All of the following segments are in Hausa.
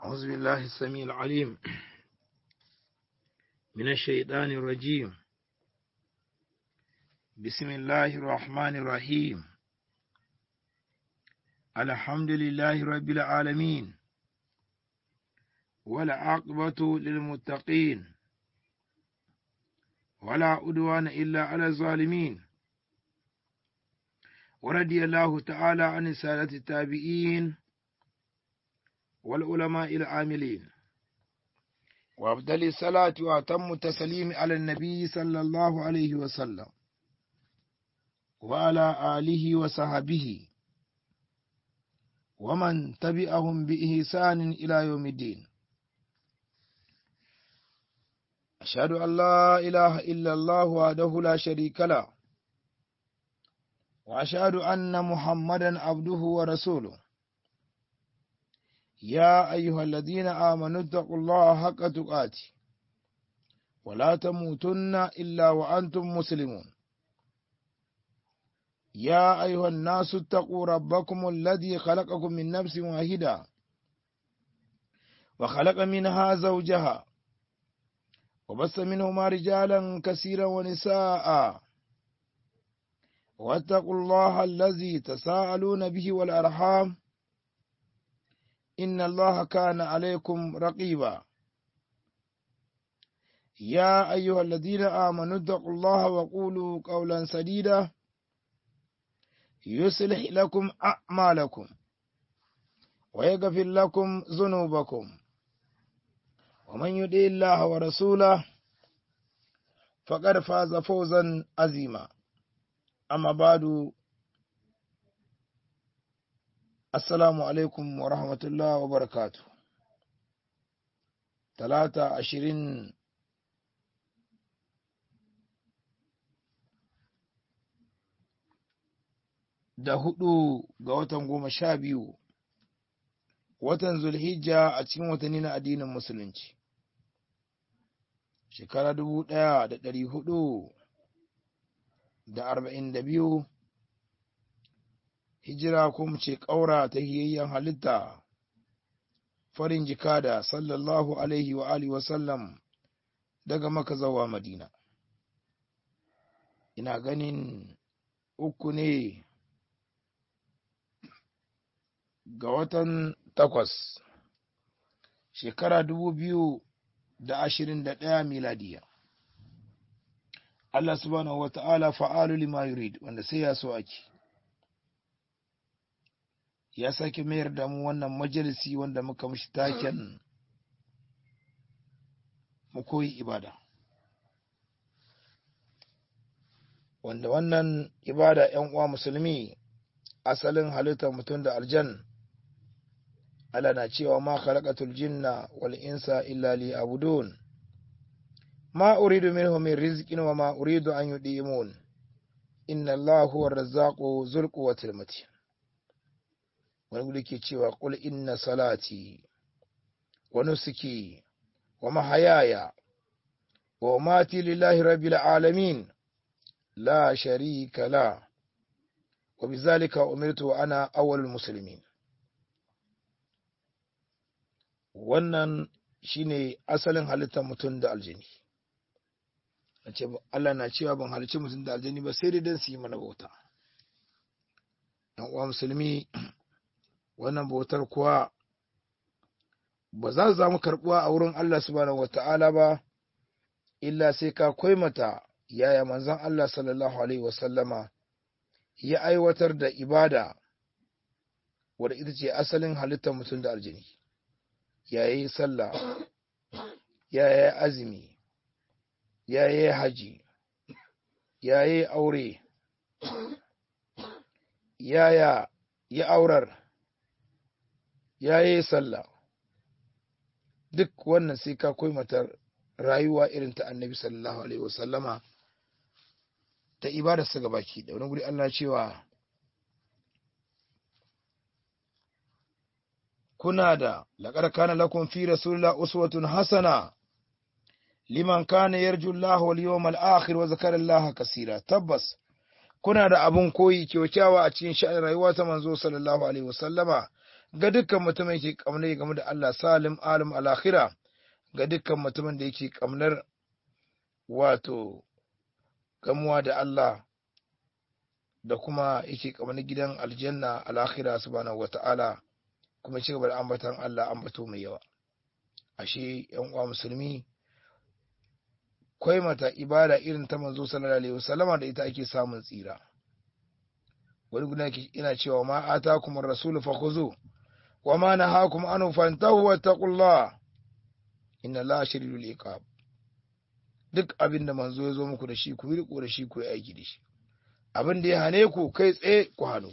أعوذ بالله السميع العليم من الشيطان الرجيم بسم الله الرحمن الرحيم الحمد لله رب العالمين والعاقبة للمتقين ولا عدوان إلا على الظالمين ورضي الله تعالى عن سادة التابعين والعلماء العاملين وأفضل الصلاة وأتم التسليم على النبي صلى الله عليه وسلم وعلى آله وصحبه ومن تبعهم بإحسان إلى يوم الدين أشهد أن لا إله إلا الله وحده لا شريك له وأشهد أن محمدا عبده ورسوله يا أيها الذين آمنوا اتقوا الله حق تقاته ولا تموتن إلا وأنتم مسلمون يا أيها الناس اتقوا ربكم الذي خلقكم من نفس واحدة وخلق منها زوجها وبث منهما رجالا كثيرا ونساء واتقوا الله الذي تساءلون به والأرحام إن الله كان عليكم رقيبا يا أيها الذين آمنوا اتقوا الله وقولوا قولا سديدا يصلح لكم أعمالكم ويغفر لكم ذنوبكم ومن يطع الله ورسوله فقد فاز فوزا عظيما أما بعد Assalamu alaikum wa rahmatullah wa barakatu. Talata ashirin da hudu ga watan goma sha biyu, watan Zulhijja a cikin watanni na addinin Musulunci. Shekara dubu ɗaya da ɗari hudu da arba'in da biyu. hijira kuma ce ƙaura ta hiyayyen halitta farin jika da sallallahu alaihi wa alihi wasallam daga maka zawa madina ina ganin uku ne ga watan takwas shekara dubu biyu da ashirin da ɗaya miladiya Allah subhanahu wa ta'ala fa'alu lima yurid wanda sai ya so ake ya sake mayar da mu wannan majalisi wanda muka mishi taken mu koyi ibada wanda wannan ibada ‘yan uwa musulmi asalin halittar mutum da aljan Allah na cewa ma khalaqatul jinna wal insa illa li abudun ma uridu minhum min rizqin wa ma uridu an yudimun inna Allahu huwa razzaqu dhul quwwatil matin wani guri ke cewa ƙul inna salati wa nusuki wa mahayaya wa mati lillahi rabbil alamin la sharika la wa bizalika umirtu wa ana awwalul muslimin wannan shine asalin halittar mutum da aljini Allah na cewa ban halicci mutum da aljini ba sai dai don su yi mana bauta uwa musulmi wannan bautar kuwa ba za su samu karɓuwa a wurin Allah subhanahu wata'ala ba illa sai ka mata yaya manzon Allah sallallahu alaihi wasallama ya aiwatar da ibada wadda ita ce asalin halittar mutum da aljini ya yi sallah ya yi azumi ya yi haji ya yi aure yaya ya aurar ya yi sallah duk wannan sai ka mata rayuwa irin ta annabi sallallahu alaihi wasallama ta ibada su baki da wani guri Allah cewa kuna da laƙar kana lakum fi rasulillah uswatun hasana liman kana yarju Allah wal yawmal akhir wa zakara Allah kaseera tabbas kuna da abun koyi kyaukyawa a cikin sha'anin rayuwa ta manzo sallallahu alaihi wasallama ga dukkan mutumin yake kamnar game da Allah salim alim alakhira ga dukkan mutumin da yake kamnar wato gamuwa da Allah da kuma yake kamar gidan aljanna alakhira subhanahu wata'ala kuma ci gaba da ambatan Allah ambato mai yawa ashe yan uwa musulmi kwai mata ibada irin ta manzo sallallahu alaihi wasallama da ita ake samun tsira wani guda ina cewa ma atakum ar-rasul fakhuzu wa ma nahakum anhu fantahu wattaqullah inna la shadidul iqab duk abin da manzo ya zo muku da shi ku riko da shi ku yi aiki da shi abin da ya hane ku kai tsaye ku hannu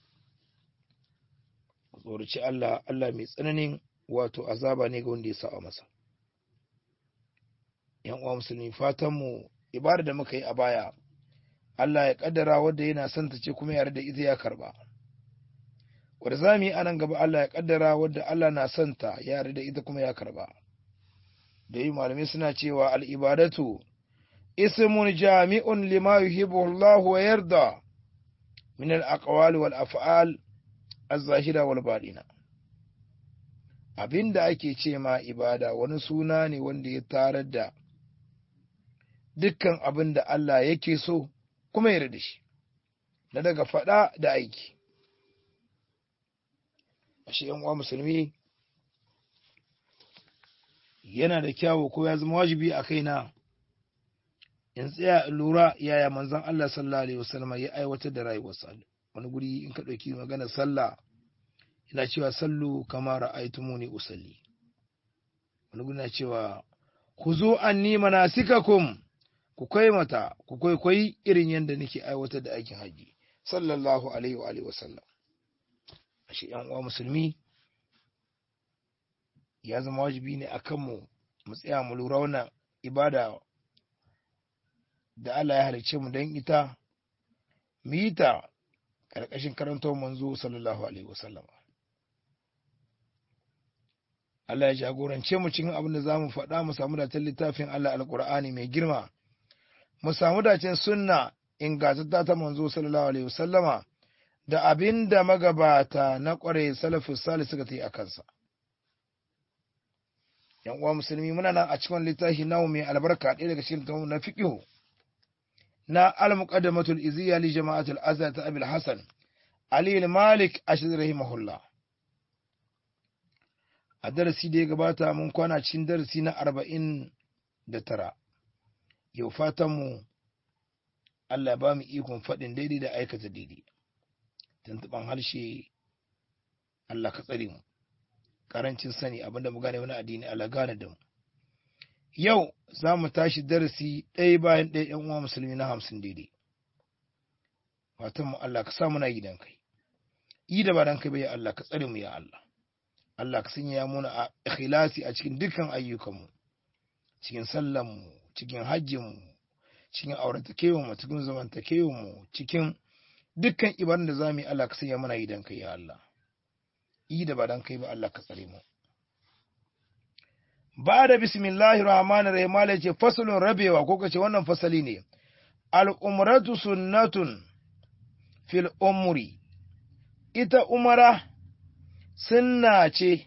ku tsoraci Allah Allah mai tsananin wato azaba ne ga wanda ya sa'a masa yan uwa musulmi fatan mu ibada da muka yi a baya Allah ya kaddara wanda yana son ta ce kuma yarda ita ya karba wanda zamu yi anan gaba Allah ya kaddara wanda Allah na son ta ya yarda ita kuma ya karba da yi malamai suna cewa al'ibadatu ismun jami'un lima yuhibbu Allah wa yarda min al-aqwali wal af'al az-zahira wal batina abinda ake ce ma ibada wani suna ne wanda ya tarar da dukkan abin da Allah yake so kuma yarda da shi na daga faɗa da aiki ashe yan uwa musulmi yana da kyawu ko ya zama wajibi a kaina in tsaya lura yaya manzon Allah sallallahu alaihi wasallam ya aiwatar da rayuwarsa wani guri in ka ɗauki magana sallah ina cewa sallu kama ra'aytumuni usalli wani guri na cewa khuzu anni manasikakum ku kai mata ku kwaikwayi irin yadda nake aiwatar da aikin haji sallallahu alaihi wa alihi wasallam ashe yan uwa musulmi ya zama wajibi ne a kanmu mu tsaya mu lura wannan ibada da Allah ya halicce mu don ita mu yi ta ƙarƙashin karantar manzo sallallahu alaihi wasallam Allah ya jagorance mu cikin abin da za mu faɗa mu samu dacen littafin Allah alƙur'ani mai girma mu samu dacen sunna ingantatta ta manzo sallallahu alaihi wasallama da abin da magabata na ƙware salafus salih suka ta yi a kansa. yan uwa musulmi muna nan a cikin littafi namu mai albarka ɗaya daga cikin littafin na fiqh na al-muqaddamatul izziya li jama'atul azhar ta abul hasan ali al-malik ashir rahimahullah a darasi da ya gabata mun kwana cikin darasi na arba'in da tara yau fatan mu Allah ba mu ikon faɗin daidai da aikata daidai tuntuɓan harshe Allah ka tsare mu karancin sani abinda mu gane wani addini Allah gane da mu yau za mu tashi darasi ɗaya bayan ɗaya ‘yan uwa musulmi na hamsin daidai fatan mu Allah ka sa muna gidan kai yi da ba dan kai bai Allah ka tsare mu ya Allah Allah ka sanya muna a ikhlasi a cikin dukkan ayyukanmu cikin sallan mu cikin hajjin mu cikin auratakewan mu cikin zamantakewan mu cikin dukkan ibadun da zamu yi Allah ka sanya muna gidan kai ya Allah yi da ba dan kai ba Allah ka tsare mu ba da bismillahir rahmanir rahim Allah ce fasalun rabewa ko kace wannan fasali ne al umratu sunnatun fil umri ita umara sunna ce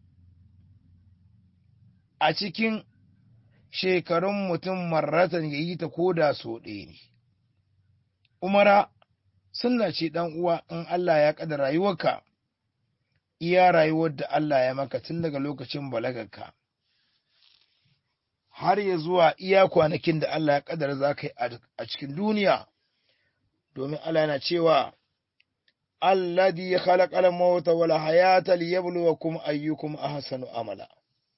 a cikin shekarun mutum marratan ya yi ta koda so ɗaya ne umara sunna ce ɗan uwa in Allah ya ƙada rayuwarka iya rayuwar da Allah ya maka tun daga lokacin balagarka har ya zuwa iya kwanakin da Allah ya kadar za ka yi a cikin duniya domin Allah yana cewa alladhi khalaqal mauta wal hayata liyabluwakum ayyukum ahsanu amala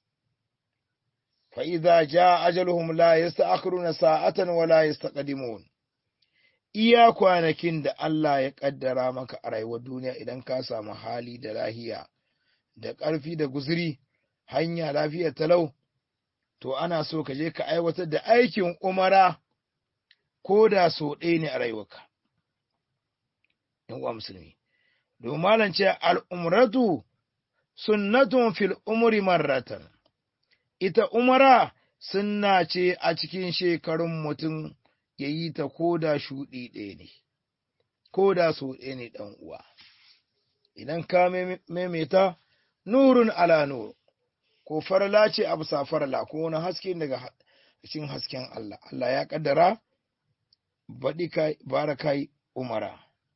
fa idza jaa ajaluhum la yasta'khiruna sa'atan wa la yastaqdimun iya kwanakin da Allah ya kaddara maka a rayuwar duniya idan ka samu hali da lahiya da ƙarfi da guzuri hanya lafiya talau to ana so ka je ka aiwatar da aikin umara ko da so ɗaya ne a rayuwarka uwa musulmi domin malam ce al'umratu sunnatun fil umri marratan ita umara sunna ce a cikin shekarun mutum ya yi ta ko da shuɗi ɗaya ne, ko da so ɗaya ne ɗan uwa. idan ka maimaita nurun ala nur ko farla ce a bisa farla ko wani haske daga cikin hasken Allah Allah ya kaddara baɗi kai barakai umara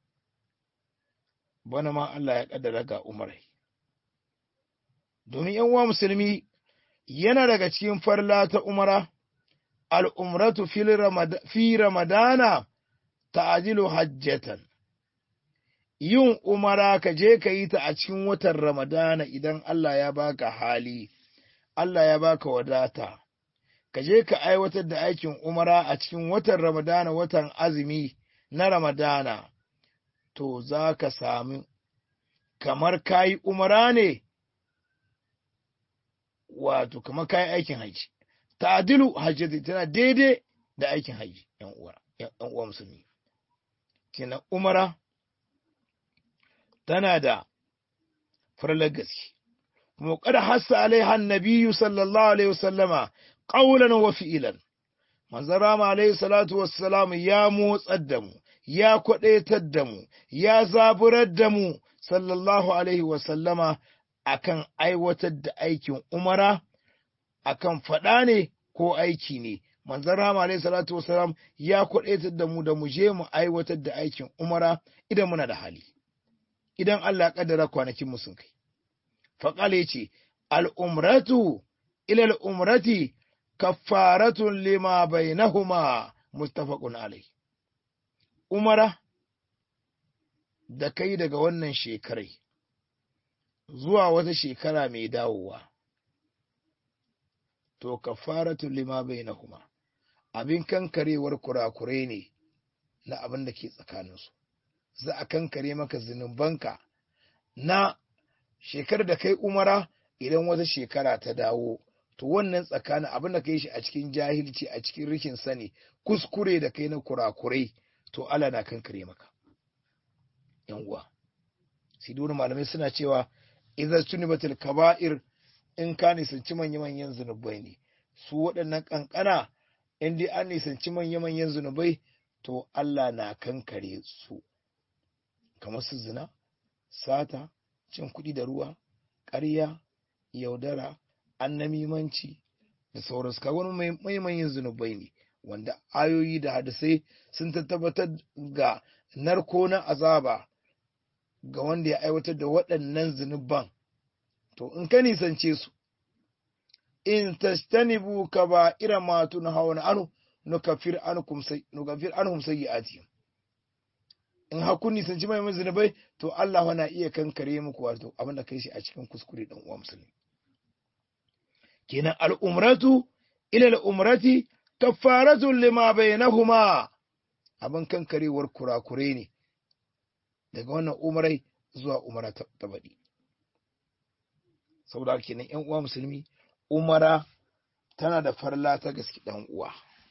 bana ma Allah ya kaddara ga umarai domin yan uwa musulmi yana daga cikin farla ta umara al'umratu fi ramadana ta'adilu hajjatan yin umara ka je ka yi ta a cikin watan ramadana idan Allah ya baka hali Allah ya baka wadata ka je ka aiwatar da aikin umara a cikin watan ramadana watan azumi na ramadana to za ka sami kamar kayi umara ne wato kamar kayi aikin haji ta'adilu hajjati tana daidai da aikin haji yan uwa yan uwa musulmi kenan umara tana da farlar gaske kuma kada hassa alaiha nabiyyu sallallahu alaihi wasallama qawlan wa fi'lan manzon rama alaihi salatu wassalam ya motsar da mu ya kwadaitar da mu ya zaburar da mu sallallahu alaihi wasallama akan aiwatar da aikin umara akan faɗa ne ko aiki ne manzon rama alaihi salatu wassalam ya kwadaitar da mu da mu je mu aiwatar da aikin umara idan muna da hali idan Allah kaddara kwanakin mu sun kai faqala yace al umratu ila al umrati kaffaratun lima bainahuma muttafaqun alai umara da kai daga wannan shekarai zuwa wata shekara mai dawowa to kaffaratun lima bainahuma abin kankarewar kurakurai ne na abin da ke tsakaninsu za a kankare maka zunubanka na shekarar da kai umara idan wata shekara ta dawo to wannan tsakanin abin da kai shi a cikin jahilci a cikin rikin sani kuskure da kai na kurakurai to Allah na kankare maka yan uwa siduru malamai suna cewa idza tunibatil kaba'ir in ka nisanci manya manyan zunubai ne su waɗannan kankana in dai an nisanci manya manyan zunubai to Allah na kankare su kamar su zina, sata, cin kuɗi da ruwa, ƙarya, yaudara, annamimanci da sauransu. Ka wani maimayin zunubai ne, wanda ayoyi da hadisai sun tabbatar ga narko na azaba ga wanda ya aiwatar da waɗannan zunuban. To, in ka nisance su, in tastanibu ka ba irin matu na hawa na anu, nukafir anhum sayyi'atihim. in hakun nisanci mai zunubai to Allah na iya kankare muku wato abin da kai shi a cikin kuskure dan uwa musulmi kenan al'umratu ila al'umrati kaffaratu lima bainahuma abin kankarewar kurakure ne daga wannan umarai zuwa umara ta baɗi saboda kenan yan uwa musulmi umara tana da farla ta gaske dan uwa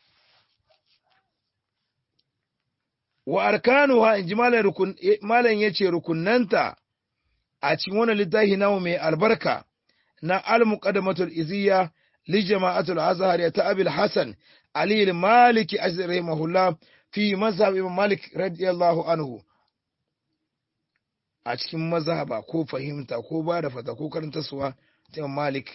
wa arkanuha in ji malam ya ce rukunanta a cikin wani littafi namu mai albarka na al-muqaddamatul iziyya li jama'atul azhar ta abil hasan ali al-maliki rahimahullah fi mazhab imam malik radiyallahu anhu a cikin mazhaba ko fahimta ko ba da fata ko karanta suwa ta imam malik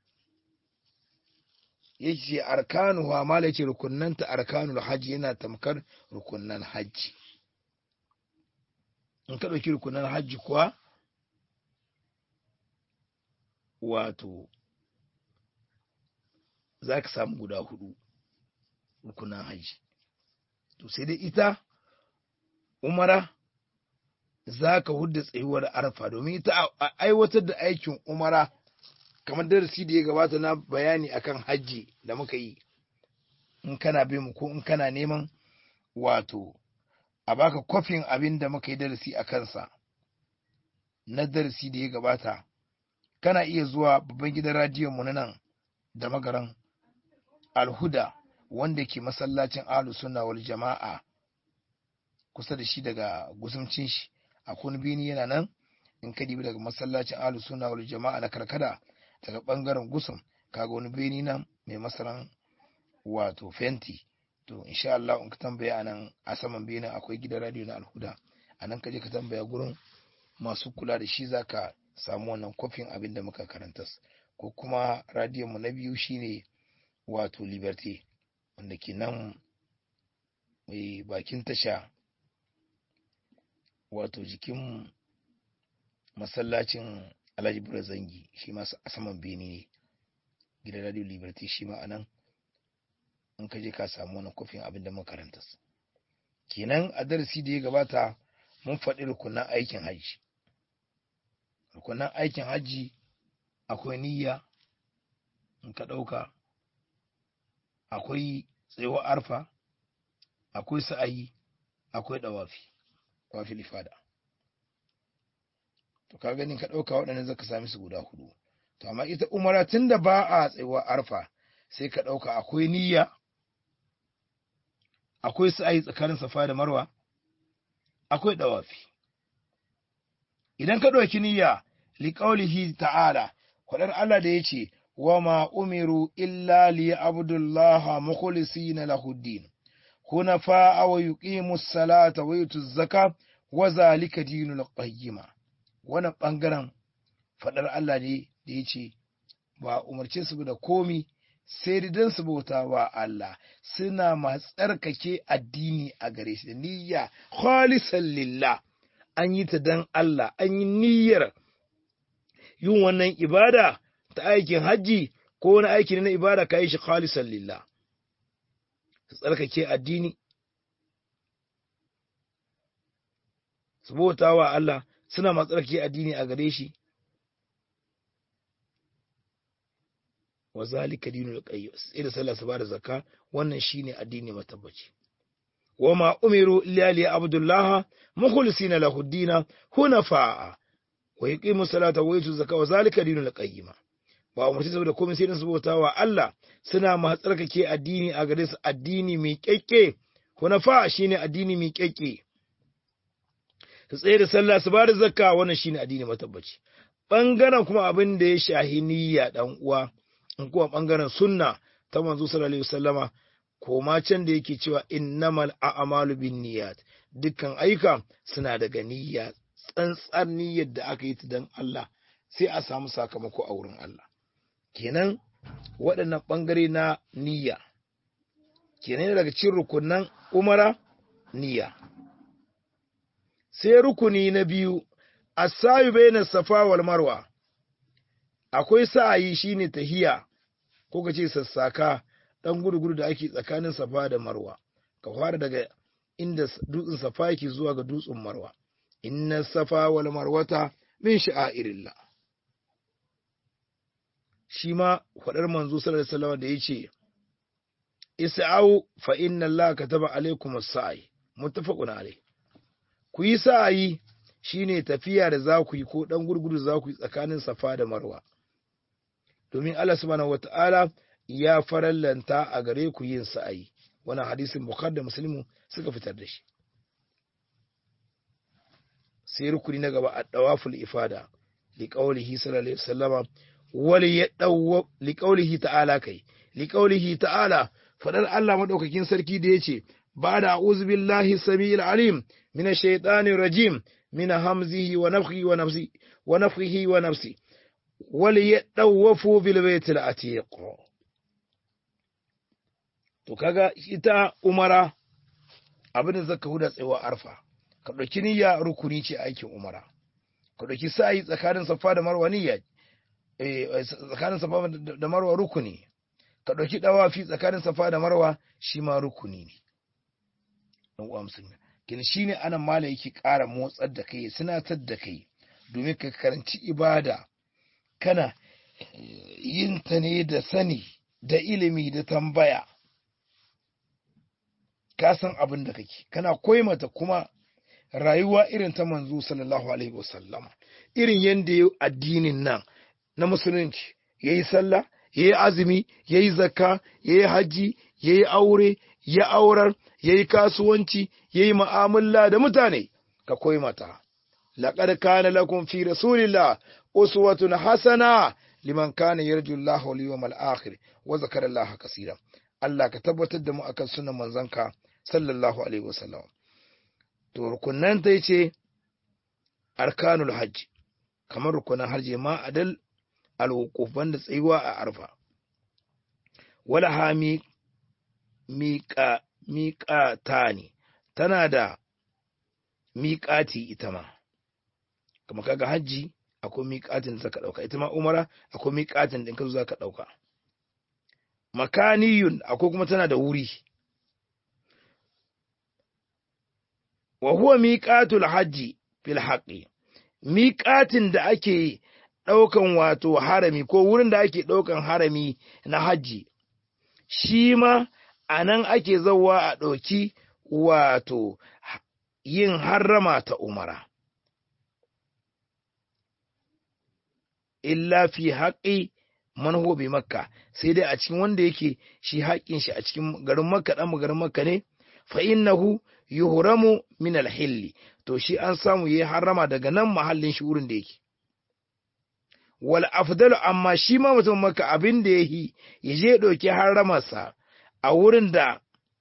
yake arkanuha malaki rukunnanta arkanul hajji yana tamkar rukunnan hajji in ka ɗauki rukunnan hajji kuwa wato za ka samu guda hudu rukunan hajji to sai dai ita umara za ka hudda tsayuwar arfa domin ita aiwatar da aikin umara kamar darasi da ya gabata na bayani akan hajji da muka yi in kana bin mu ko in kana neman wato a baka kwafin abin da muka yi darasi a kansa na darasi da ya gabata kana iya zuwa babban gidan radiyon mu na nan da magaran alhuda wanda ke masallacin ahlus sunna wal jama'a kusa da shi daga gusumcin shi a bini yana nan in ka dibi daga masallacin ahlus sunna wal jama'a na karkada daga bangaren gusum kaga wani beni nan mai masaran wato fenti to insha Allah in ka tambaya anan a saman benin akwai gidan radio na alhuda anan ka je ka tambaya gurin masu kula da shi zaka samu wannan kofin abin da muka karanta ko kuma radiyon mu na biyu shine wato liberty wanda ke nan mai bakin tasha wato jikin masallacin alhaji bura zangi shi ma a saman bene ne gidan radio liberty shi ma anan in ka je ka samu wani kofin abin da makaranta kenan a darasi da ya gabata mun faɗi rukunan aikin hajji rukunan aikin hajji akwai niyya in ka ɗauka akwai tsayuwar arfa akwai sa'ayi akwai ɗawafi wafi lifada to ka gani ka ɗauka waɗannan zaka sami su guda hudu to amma ita umara tun da ba a tsayuwa arfa sai ka ɗauka akwai niyya akwai sa'ayi tsakanin safa da marwa akwai ɗawafi idan ka ɗauki niyya liƙaulihi ta'ala faɗar Allah da ya ce wa ma umiru illa li abdullaha mukhlisina lahuddin hunafa wa yuqimu salata wa yutu zaka wa zalika dinul qayyima wannan bangaren faɗar Allah ne da ya ce ba umarce su da komi sai dan su bauta wa Allah suna masu tsarkake addini a gare shi da niyya khalisan lillah an yi ta dan Allah an yi niyyar yin wannan ibada ta aikin hajji ko wani aiki na ibada ka yi shi khalisan lillah su tsarkake addini su bauta wa Allah suna masu tsarkake addini a gare shi wa zalika dinul qayyim sai da sallah su bada zakka wannan shine addini matabbaci wa ma umiru illa li abdullah mukhlisina lahu dina hunafa wa yuqimu salata wa yutu zakka wa zalika dinul qayyim ba umarci saboda komai sai su bauta wa Allah suna ma tsarkake addini a gare su addini mai kyakke hunafa shine addini mai kyakke su tsaye da sallah su bada zakka wannan shine addini matabbaci bangaren kuma abin da ya shahi niyya dan uwa in kuma bangaren sunna ta manzo sallallahu alaihi wasallama koma can da yake cewa innamal a'malu binniyat dukkan ayyuka suna daga niyya tsantsar niyyar da aka yi ta dan Allah sai a samu sakamako a wurin Allah kenan waɗannan ɓangare na niyya kenan daga cikin rukunan umara niyya sai rukuni na biyu asayu baina safa wal marwa akwai sa'ayi shine tahiya ko ka ce sassaka dan gudu-gudu da ake tsakanin safa da marwa ka fara daga inda dutsen safa yake zuwa ga dutsen marwa inna safa wal marwata min sha'airillah shi ma faɗar manzo sallallahu alaihi wasallam da yace isa'u fa inna allaha kataba alaikum as-sa'i muttafaqun alayh ku yi sa'ayi shine tafiya da za ku yi ko dan gurgudu za ku yi tsakanin safa da marwa domin Allah subhanahu wata'ala ya farallanta a gare ku yin sa'ayi wannan hadisin bukhari da muslimu suka fitar da shi sai rukuni na gaba ad-dawaful ifada li qawlihi sallallahu alaihi wasallama wal yadaw li qawlihi ta'ala kai li qawlihi ta'ala fadar Allah madaukakin sarki da yace ba da a'udhu billahi samiil alim minash shaitanir rajim min hamzihi wa nafthihi wa nafsi wa nafthihi wa nafsi wal yadawafu bil baitil atiq to kaga ita umara abin da zaka huda tsayawa arfa ka ɗauki niyya rukuni ce aikin umara ka ɗauki sa'i tsakanin safa da marwa niyya tsakanin safa da marwa rukuni ka ɗauki ɗawafi tsakanin safa da marwa shi ma rukuni ne ɗan uwa musulmi kin shi ne anan mala yake ƙara motsar da kai sinatar da kai domin ka karanci ibada kana yin ta ne da sani da ilimi da tambaya ka san abin da kake kana koyi mata kuma rayuwa irin ta manzo sallallahu alaihi wasallama irin yadda ya addinin nan na musulunci ya yi sallah ya yi azumi ya yi zakka ya yi hajji ya yi aure ya aurar ya yi kasuwanci ya yi ma'amala da mutane ka koyi mata laƙar kana lakum fi rasulillah uswatun hasana liman kana yarju Allah wal yawmal akhir wa zakara Allah kaseera Allah ka tabbatar da mu akan sunan manzanka sallallahu alaihi wasallam to rukunnan ta ce arkanul hajji kamar rukunan hajji ma adal alwuquf banda tsayuwa a arfa wala ha miƙa miƙatani tana da miƙati ita ma kuma kaga hajji akwai miƙatin da zaka ɗauka ita ma umara akwai miƙatin da ka zo zaka ɗauka makaniyun akwai kuma tana da wuri wa huwa miƙatul hajji fil haqqi miƙatin da ake ɗaukan wato harami ko wurin da ake ɗaukan harami na hajji shi ma a nan ake zauwa a ɗauki wato yin harrama ta umara illa fi haƙi manho bi makka sai dai a cikin wanda yake shi haƙin shi a cikin garin makka ɗan garin makka ne fa innahu yuhramu min alhilli to shi an samu yayi harrama daga nan mahallin shi wurin da yake wal afdalu amma shi ma mutum makka abin da yayi ya je ɗauki harramarsa a wurin da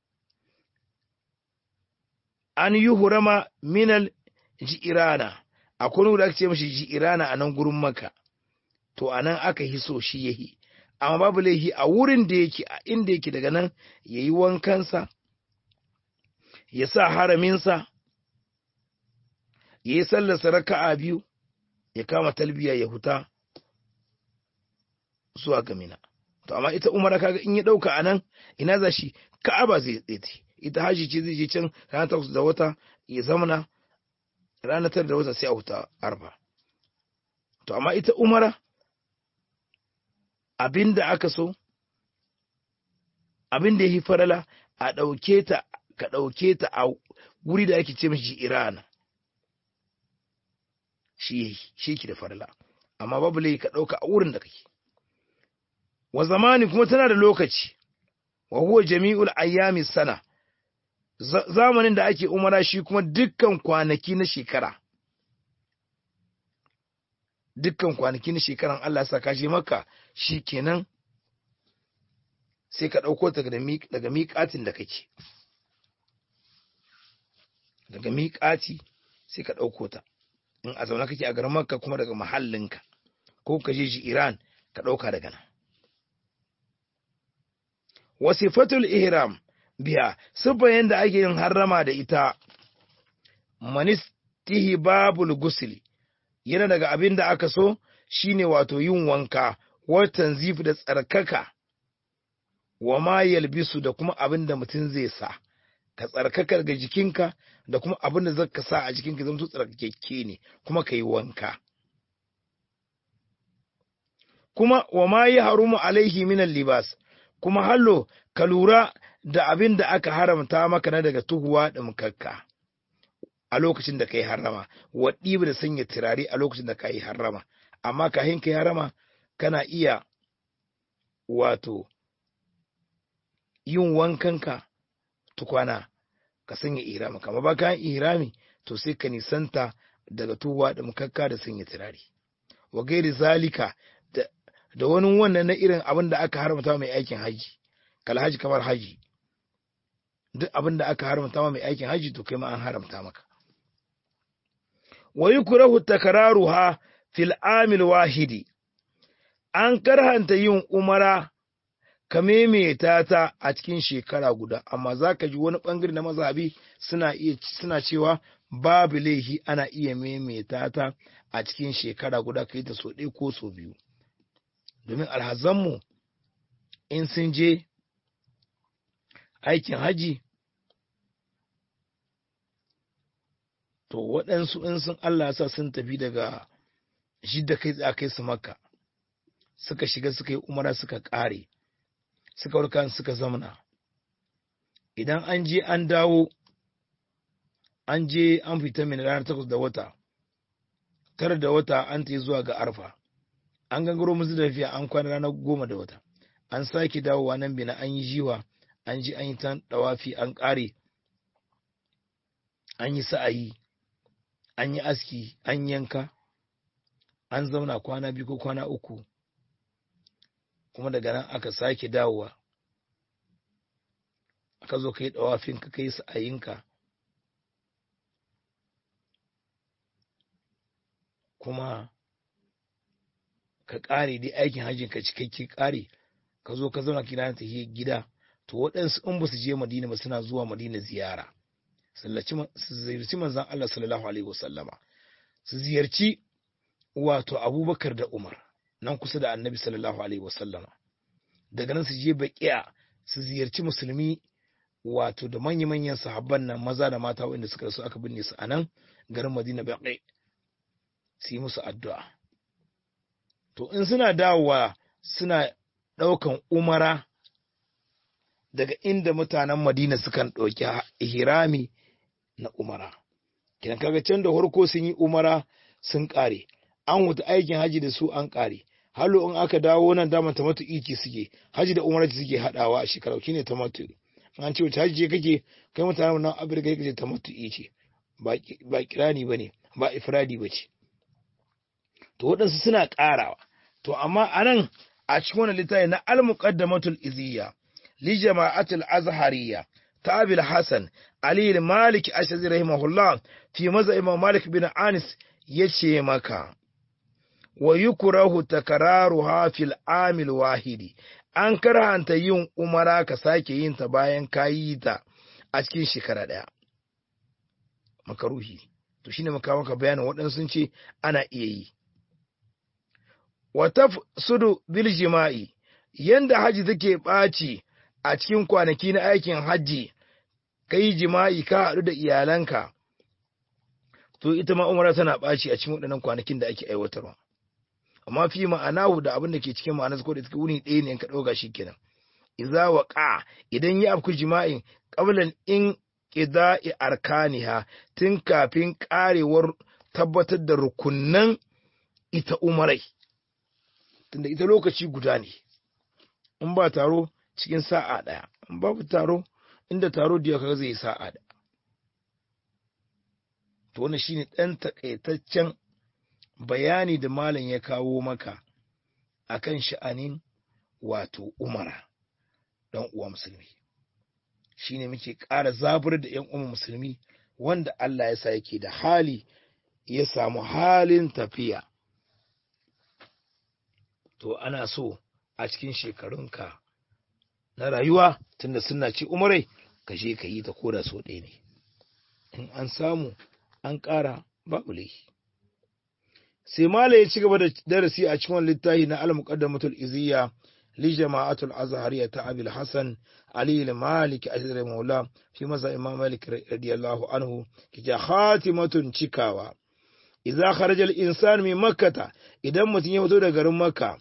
an yi hurama minal ji'irana akwai wanda ake ce mashi ji'irana a nan gurin maka to a nan aka hiso shi yahi amma babu laihi a wurin da yake a inda yake daga nan ya yi wankansa ya sa haraminsa ya yi sallarsa raka'a biyu ya kama talbiya ya huta zuwa ga mina to amma ita umara kaga in ya dauka anan ina za shi ka'aba zai tsaye ita haji ce zai je can ranar takwas da wata ya zamana ranar tara da wata sai a huta arba to amma ita umara abin da aka so abin da ya yi farala a ɗauke ta ka ɗauke ta a wuri da ake ce mashi irana shi shi ki da farala amma babu lai ka ɗauka a wurin da kake wa zamani kuma tana da lokaci wa huwa jami'ul ayyami sana zamanin da ake umara shi kuma dukkan kwanaki na shekara dukkan kwanaki na shekaran Allah saka shi maka shi kenan sai ka ɗauko ta daga miƙatin da kake daga miƙati sai ka ɗauko ta in a zaune kake a garin makka kuma daga mahallinka ko ka je Iran ka ɗauka daga nan wasifatul ihram biya sifan yadda ake yin harrama da ita manistihi babul gusli yana daga abin da aka so shine wato yin wanka watan zif da tsarkaka wa ma yalbisu da kuma abin da mutum zai sa ka tsarkaka ga jikinka da kuma abin da zaka sa a jikinka zama tsarkake ne kuma ka yi wanka kuma wa ma yi harumu alaihi minan libas kuma hallo ka lura da abin da aka haramta maka na daga tuhuwa da mukakka a lokacin da ka yi harama wa ɗiba da sanya turare a lokacin da ka yi harama amma kahin ka yi harama kana iya wato yin wankanka tukwana ka sanya irami kama ba kayan irami to sai ka nisanta daga tuhuwa da mukakka da sanya turare wa gairi zalika da wani wannan na irin abin da aka haramta mai aikin haji kalhaji kamar haji duk abin da aka haramta mai aikin haji to kai ma an haramta maka wa yukrahu takraruha fil amil wahidi an karhanta yin umara ka maimaita ta a cikin shekara guda amma zaka ji wani bangare na mazhabi suna iya suna cewa babu laihi ana iya maimaita ta a cikin shekara guda kai ta so ɗaya ko so biyu domin alhazanmu in sun je aikin haji to waɗansu in sun Allah sa sun tafi daga shidda kai tsaye kai su makka suka shiga suka yi umara suka ƙare suka warka suka zamana idan an je an dawo an je an fita min ranar takwas da wata tara da wata an ta zuwa ga arfa an gangaro musu da tafiya an kwana ranar goma da wata an sake dawowa nan bina an yi jiwa an ji an yi ta dawafi an ƙare an yi sa'ayi an yi aski an yanka an zauna kwana biyu ko kwana uku kuma daga nan aka sake dawowa aka zo ka yi ɗawafinka ka yi sa'ayinka kuma ka ƙare dai aikin hajjin ka cikakke ƙare ka zo ka zauna kina ta gida to waɗansu in ba su je madina ba suna zuwa madina ziyara su ziyarci manzan Allah sallallahu alaihi wasallama su ziyarci wato abubakar da umar nan kusa da annabi sallallahu alaihi wasallama daga nan su je baƙiya su ziyarci musulmi wato da manya-manyan sahabban nan maza da mata waɗanda suka rasu aka binne su a nan garin madina baƙi su yi musu addu'a to in suna dawowa suna ɗaukan umara daga inda mutanen madina sukan ɗauki ihrami na umara kidan kaga can da farko sun yi umara sun ƙare an wuta aikin haji da su an ƙare halo in aka dawo nan daman tamatu iki suke haji da umara suke haɗawa a shekara shine tamatu an ce wace haji kake kai mutanen nan afirka kake ce tamatu ce ba kirani bane ba ifradi bace to waɗansu suna ƙarawa to amma anan a cikin wani littafi na al-muqaddamatul iziyya li jama'atul azhariyya ta abil hasan ali malik ashazi rahimahullah fi maza imam malik bin anis yace maka wa yukrahu takraruha fil amil wahidi an karhanta yin umara ka sake yin ta bayan kayi ta a cikin shekara daya makaruhi to shine maka maka bayanin waɗansu sun ce ana iya yi wata sudu bil jima'i yanda haji take ɓaci a cikin kwanaki na aikin hajji kai jima'i ka haɗu da iyalanka to ita ma umara tana ɓaci a cikin waɗannan kwanakin da ake aiwatarwa amma fi ma'anahu da abin da ke cikin ma'anar ko da take wuni ɗaya ne in ka ɗauka shi kenan idza waqa idan ya afku jima'in qablan in qida'i arkaniha tun kafin karewar tabbatar da rukunnan ita umarai tunda ita lokaci guda ne in ba taro cikin sa'a ɗaya in babu taro inda taro da kaga zai sa'a ɗaya to wannan shine ɗan takaitaccen bayani da malam ya kawo maka akan sha'anin wato umara dan uwa musulmi shine muke ƙara zabar da ƴan uwa musulmi wanda Allah ya sa yake da hali ya samu halin tafiya to ana so a cikin shekarunka na rayuwa tunda suna ce umarai ka je ka yi ta koda so ɗaya ne in an samu an ƙara babu laifi sai mala ya ci gaba da darasi a cikin littafi na al-muqaddamatul iziyya li jama'atul azhariya ta abil hasan ali al-malik azhar maula fi maza imam malik radiyallahu anhu kija khatimatun cikawa idza kharaja al-insan min makkah idan mutum ya fito daga garin makka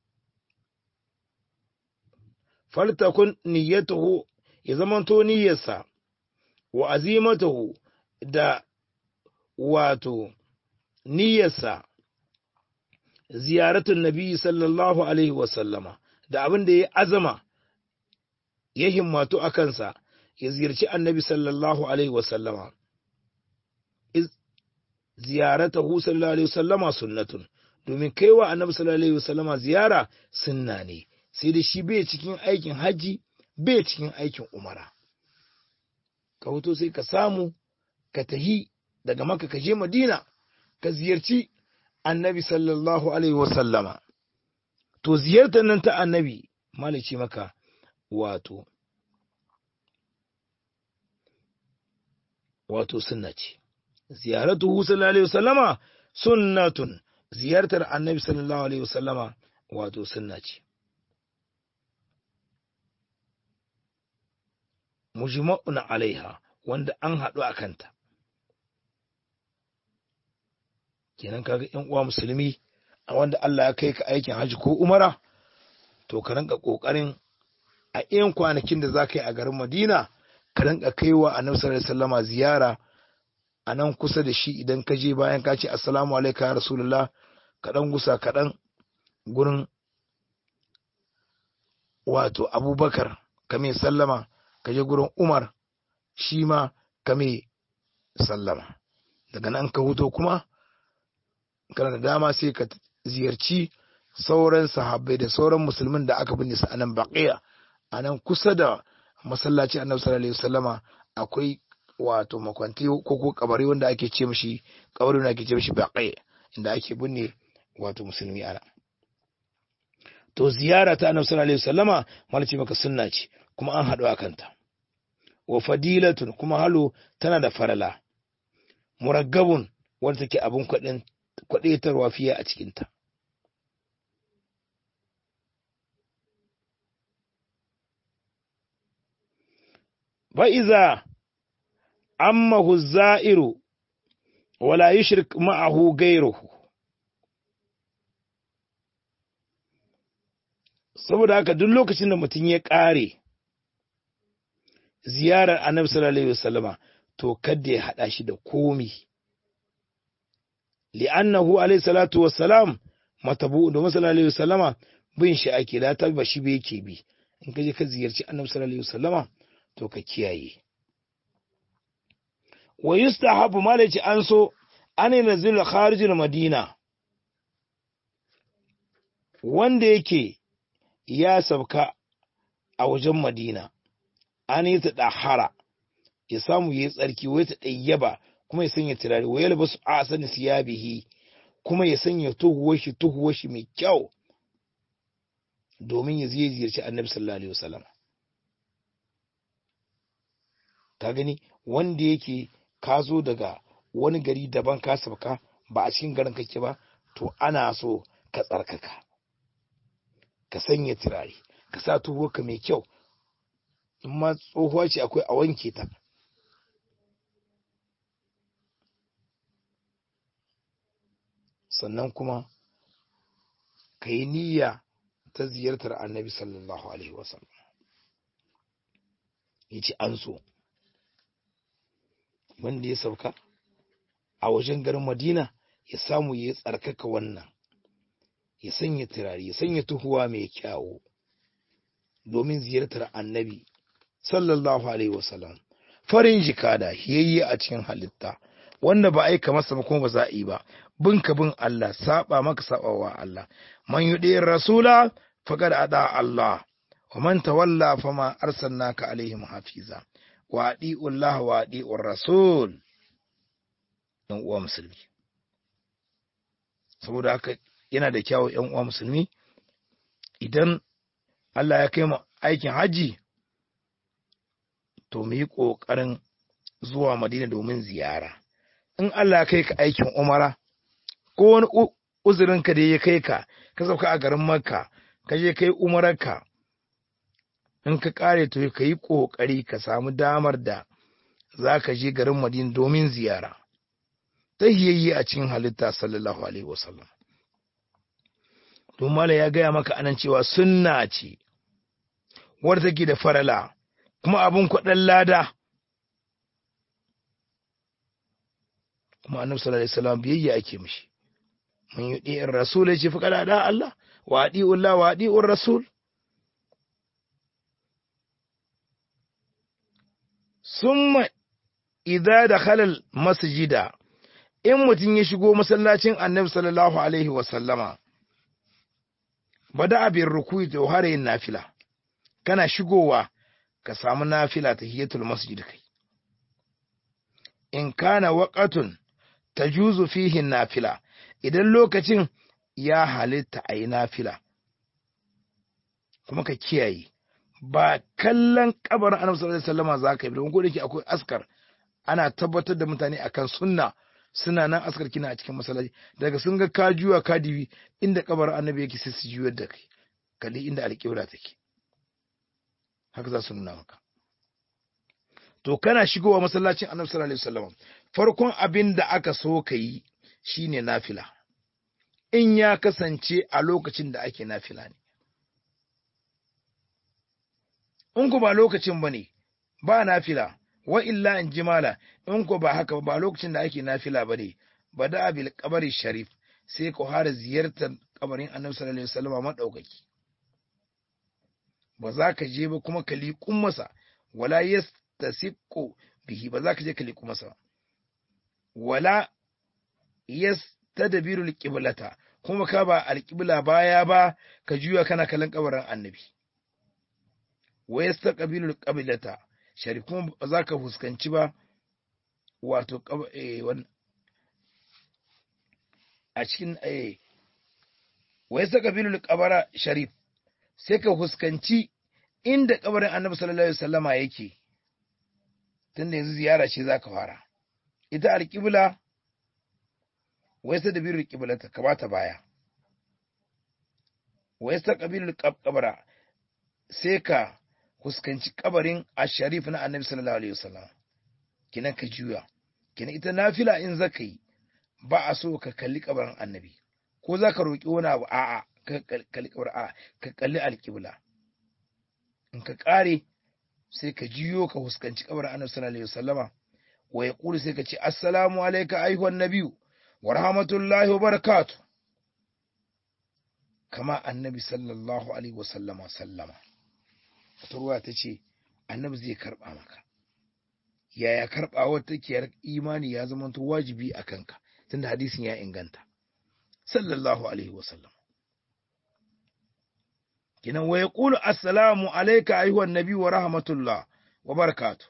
faltakun niyyatuhu ya zamanto niyyarsa wa azimatuhu da wato niyyarsa ziyaratun nabi sallallahu alaihi wasallama da abin da ya azama ya himmatu a kansa ya ziyarci annabi sallallahu alaihi wasallama ziyaratahu sallallahu alaihi wasallama sunnatun domin kaiwa annabi sallallahu alaihi wasallama ziyara sunna ne sai da shi bai cikin aikin haji bai cikin aikin umara ka hoto sai ka samu ka tahi daga maka ka je madina ka ziyarci annabi sallallahu alaihi wasallama to ziyartar nan ta annabi malice maka wato wato sunna ce ziyaratuhu sallallahu alaihi wasallama sunnatun ziyartar annabi sallallahu alaihi wasallama wato sunna ce mujma'un alaiha wanda an haɗu a kanta kenan kaga ƴan uwa musulmi a wanda Allah ya kai ka aikin haji ko umara to ka rinka kokarin a ƴan kwanakin da za ka yi a garin Madina ka rinka kaiwa Annabi sallallahu alaihi wasallama ziyara a nan kusa da shi idan ka je bayan ka ce assalamu alaikum ya rasulullah ka dan gusa ka dan gurin wato Abubakar ka mai sallama ka je gurin Umar shi ma ka mai sallama daga nan ka huto kuma kana da dama sai ka ziyarci sauran sahabbai da sauran musulmin da aka binne su a nan baqiya a nan kusa da masallaci annabi sallallahu alaihi wasallama akwai wato makwanti ko ko kabari wanda ake ce mishi kabari wanda ake ce mishi baqi inda ake binne wato musulmi ana to ziyara ta annabi sallallahu alaihi wasallama malaci maka sunna ce kuma an haɗu a kanta wa fadilatun kuma halo tana da farala muraggabun wanda take abin kwaɗetarwa fiye a cikinta fa'iza ammahu za'iru wala yushrik ma'ahu gairuhu saboda haka duk lokacin da mutum ya ƙare ziyarar annabi sallallahu alaihi wasallama to kada ya hada shi da komi li'annahu alaihi salatu wassalam matabu da sallallahu alaihi wasallama bin shi ake da ta ba shi be yake bi in ka je ka ziyarci annabi sallallahu alaihi wasallama to ka kiyaye wa yustahabu malaci an so an yanzil kharijul madina wanda yake ya sabka a wajen madina an yi ta ɗahara ya samu ya yi tsarki wai ta ɗayyaba kuma ya sanya turare wai yalba su a sani siyabihi kuma ya sanya tuhuwar shi tuhuwar shi mai kyau domin ya zai ziyarci annabi sallallahu alaihi wasallam ka gani wanda yake ka zo daga wani gari daban ka sabka ba a cikin garin kake ba to ana so ka tsarkaka ka sanya turare ka sa tuhuwarka mai kyau in ma tsohuwa ce akwai a wanke ta sannan kuma ka yi niyya ta ziyartar annabi sallallahu alaihi wasallam ya ce an so wanda ya sauka a wajen garin madina ya samu ya tsarkaka wannan ya sanya turare ya sanya tuhuwa mai kyawu domin ziyartar annabi sallallahu alaihi wasallam farin jikada hiyayye a cikin halitta wanda ba aika masa ba kuma ba za a yi ba bin ka bin Allah saba maka sabawa Allah man yudi rasula faqad ada Allah wa man tawalla fama arsalnaka alaihim hafiza wa adi'u Allah wa adi'u rasul yan uwa musulmi saboda haka yana da kyawu yan uwa musulmi idan Allah ya kai mu aikin haji to mu yi ƙoƙarin zuwa Madina domin ziyara. In Allah kai ka aikin Umara, ko wani uzurinka da ya kai ka, ka sauka a garin Makka, ka je kai Umararka, in ka ƙare to ka yi ƙoƙari ka samu damar da za ka je garin Madina domin ziyara. Ta hiyayye a cikin halitta sallallahu Alaihi wasallam. Don ya gaya maka anan cewa sunna ce, wadda take da farala. kuma abin kwaɗan lada kuma annabi sallallahu alaihi wasallam biyayya ake mishi mun yi ɗi'in rasul ya ce fi kada da Allah wa adi'ullah wa adi'ur rasul summa idza dakhala al masjida in mutum ya shigo masallacin annabi sallallahu alaihi wasallama bada abin rukuyi da harayin nafila kana shigowa ka samu nafila ta hiyatul masjid kai in kana waqatun tajuzu fihi nafila idan lokacin ya halitta ayi nafila kuma ka kiyaye ba kallon kabarin annabi sallallahu alaihi wasallam za ka yi don gode ki akwai askar ana tabbatar da mutane akan sunna suna nan askar kina a cikin masallaci daga sun ga ka juwa ka dibi inda kabarin annabi yake sai su juyar da kai kalli inda alƙibla take haka za su nuna maka to kana shigowa masallacin annabi sallallahu alaihi wasallam farkon abin da aka so ka yi shine nafila in ya kasance a lokacin da ake nafila ne in ku ba lokacin ba ne ba nafila wa illa in jimala in ku ba haka ba lokacin da ake nafila ba ne ba da abil kabari sharif sai ku hara ziyartar kabarin annabi sallallahu alaihi wasallam madaukaki ba za ka je ba kuma ka liƙun masa wala yastasiqu bihi ba za ka je ka liƙu masa wala yastadbiru alqiblata kuma ka ba alqibla baya ba ka juya kana kallon kabarin annabi wa yastaqbilu alqiblata shari kuma ba za ka fuskanci ba wato a cikin eh wai saka bilul kabara sharif sai ka huskanci inda kabarin annabi sallallahu alaihi wasallama yake tunda yanzu ziyara ce zaka fara ita alƙibla wai sa da bilul qiblata ka bata baya wai sa qabilul qabra sai ka huskanci kabarin asharif na annabi sallallahu alaihi wasallam kinan ka juya kinan ita nafila in zaka yi ba a so ka kalli kabarin annabi ko za ka roƙi wani abu a'a ka kalli kabarin a'a ka kalli alƙibla in ka ƙare sai ka juyo ka huskanci kabarin annabi sallallahu alaihi wasallama wa ya ƙuri sai ka ce assalamu alaika ayyuhan nabiyu wa rahmatullahi wa barakatuh kama annabi sallallahu alaihi wasallama sallama wata ruwa ta ce annabi zai karɓa maka yaya karɓawar take imani ya zama wajibi a kanka tunda hadisin ya inganta sallallahu alaihi wasallam kinan wa yaqulu assalamu alayka ayyuhan nabi wa rahmatullah wa barakatuh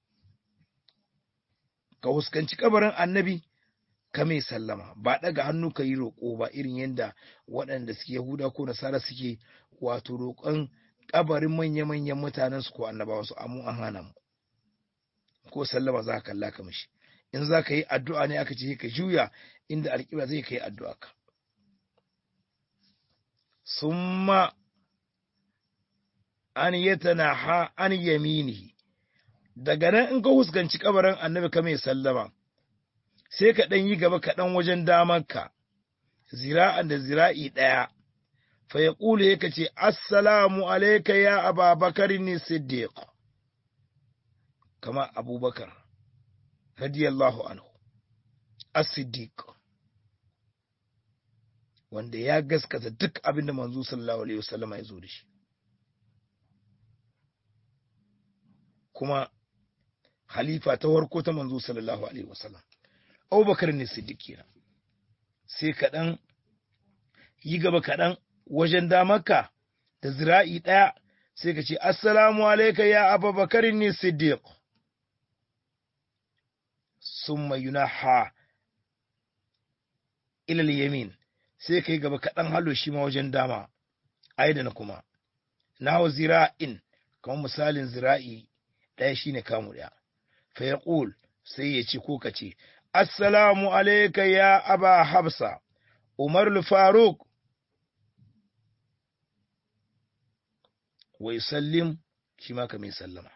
ka huskanci kabarin annabi ka mai sallama ba daga hannu ka yi roƙo ba irin yadda waɗanda suke yahuda ko nasara suke wato roƙon kabarin manya-manyan mutanen su ko annabawa su amu an hana mu ko sallama za ka kalla ka mishi in za ka yi addu'a ne aka ce ka juya inda alƙibla zai ka yi addu'a ka summa an yatana ha an yaminihi daga nan in ka huskanci kabarin annabi ka mai sallama sai ka ɗan yi gaba kaɗan wajen damanka zira'an da zira'i ɗaya fa ya ƙule ya ce assalamu alaika ya ababakar ni siddiq kama abubakar radiyallahu anhu as-siddiq wanda ya gaskata duk abin da manzo sallallahu alaihi wasallam ya zo da shi kuma halifa ta warko ta manzo sallallahu alaihi wasallam abubakar ne siddiq kenan sai kaɗan yi gaba kaɗan wajen damarka da zira'i ɗaya sai ka ce assalamu alaika ya abubakar ne siddiq summa yunaha ilal yamin sai ka yi gaba kaɗan halo shi ma wajen dama aidan kuma na zira'in kamar misalin zira'i ɗaya shine kamu ɗaya fa ya sai ya ce ko ka ce assalamu alaika ya aba habsa umar faruk wai sallim shi ma ka mai sallama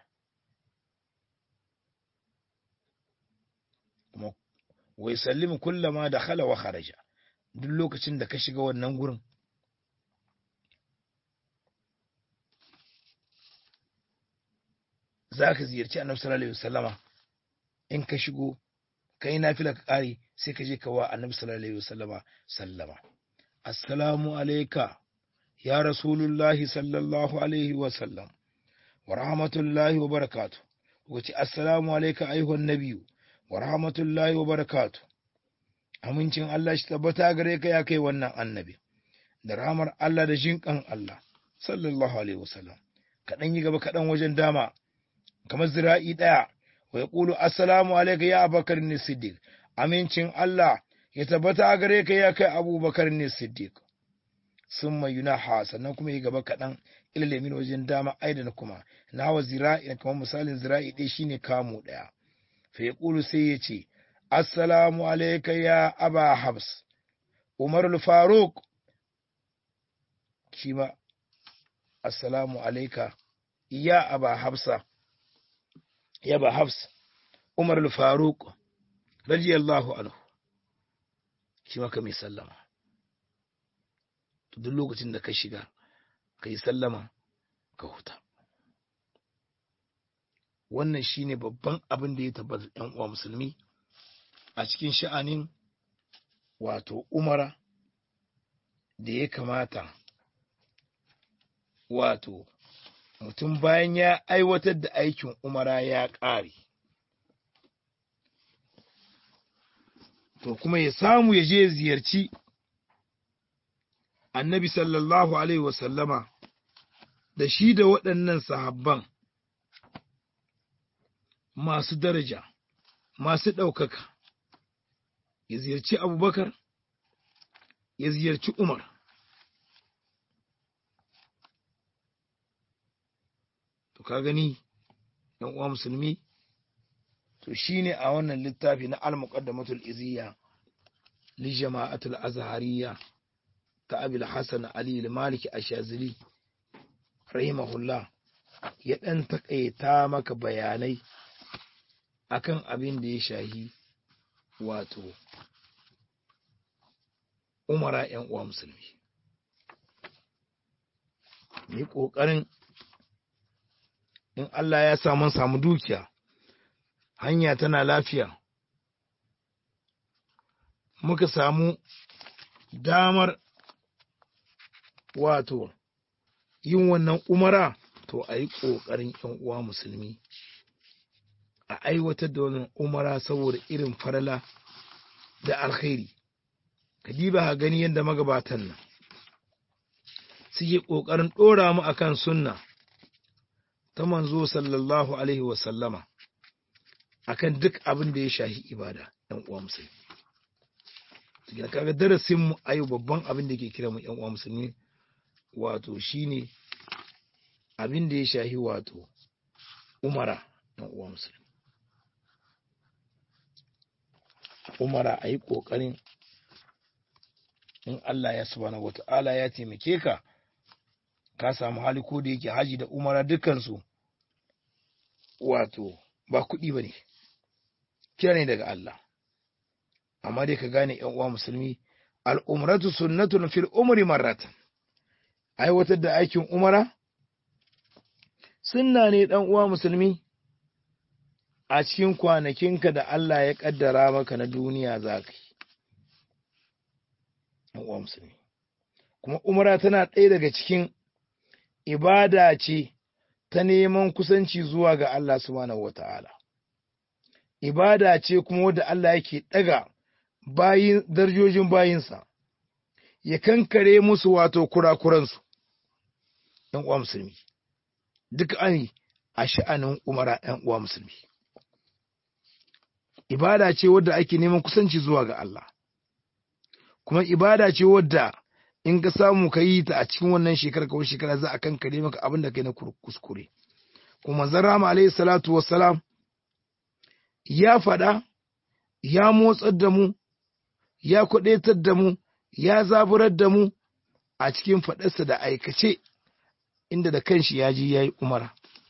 kuma wai sallim kullama da khala wa kharaja duk lokacin da ka shiga wannan gurin za ka ziyarci annabi sallallahu alaihi wasallama in ka shigo kai nafila ka kare sai ka je ka wa annabi sallallahu alaihi wasallama sallama assalamu alayka ya rasulullahi sallallahu alaihi wasallam wa rahmatullahi wa barakatuh wace assalamu alayka ayyuhan nabiyyu wa rahmatullahi wa barakatuh amincin Allah shi tabbata gare ka ya kai wannan annabi da rahmar Allah da jinkan Allah sallallahu alaihi wasallam kaɗan yi gaba kaɗan wajen dama kamar zira'i ɗaya wa ya ƙulu assalamu alaika ya abakar ne siddiq amincin Allah ya tabbata a gare ka ya kai abubakar ne siddiq sun mai yunaha sannan kuma yi gaba kaɗan ilalimin wajen dama aidan kuma na wa zira'i kamar misalin zira'i ɗaya shine kamu ɗaya fa ya ƙulu sai ya ce assalamu alaika ya aba habs umar faruk shi ma assalamu alaika ya aba habsa ya ba Hafs Umar al-Faruq radiyallahu anhu shi maka mai sallama duk lokacin da ka shiga ka yi sallama ka huta wannan shine babban abin da ya tabbata ɗan uwa musulmi a cikin sha'anin wato umara da ya kamata wato mutum bayan ya aiwatar da aikin umara ya ƙare to kuma ya samu ya je ziyarci annabi sallallahu alaihi wasallama da shi da waɗannan sahabban masu daraja masu ɗaukaka ya ziyarci abubakar ya ziyarci Umar to ka gani ɗan uwa musulmi to shine a wannan littafi na al-muqaddamatul iziyya li jama'atul azhariyya ta abil hasan ali al-maliki ashazili rahimahullah ya ɗan taƙaita maka bayanai akan abin da ya shahi wato umara ‘yan uwa musulmi yi ƙoƙarin in Allah ya samu samu dukiya hanya tana lafiya muka samu damar wato yin wannan umara to a yi ƙoƙarin ‘yan uwa musulmi a aiwatar da wannan umara saboda irin farala da alkhairi ka diba ka gani yadda magabatan nan suke ƙoƙarin ɗora mu akan sunna ta manzo sallallahu alaihi wasallama akan duk abin da ya shahi ibada ‘yan uwa musulmi kaga darasin mu ayo babban abin da ke kira mu ‘yan uwa musulmi wato shine abin da ya shahi wato umara ‘yan uwa musulmi umara a yi ƙoƙarin in Allah ya subhanahu wata'ala ya taimake ka ka samu hali ko da yake haji da umara dukansu wato ba kuɗi ba ne kira ne daga Allah amma dai ka gane ‘yan uwa musulmi al'umratu sunnatun fil umri marratan aiwatar da aikin umara sunna ne ɗan uwa musulmi a cikin kwanakinka da Allah ya ƙaddara maka na duniya za ka yi uwa musulmi kuma umara tana ɗaya daga cikin ibada ce ta neman kusanci zuwa ga Allah subhanahu wata'ala ibada ce kuma wadda Allah yake ɗaga bayin darjojin bayinsa ya kankare musu wato kurakuransu ‘yan uwa musulmi duk an a sha'anin umara ‘yan uwa musulmi ibada ce wadda ake neman kusanci zuwa ga Allah kuma ibada ce wadda in ka samu ka yi ta a cikin wannan shekara kawai shekara za a kankare maka abin da kai na kuskure kuma zarrama alaihi salatu wassalam ya faɗa ya motsar da mu ya kwaɗetar da mu ya zaburar da mu a cikin faɗarsa da aikace inda da kanshi ya ji ya yi umara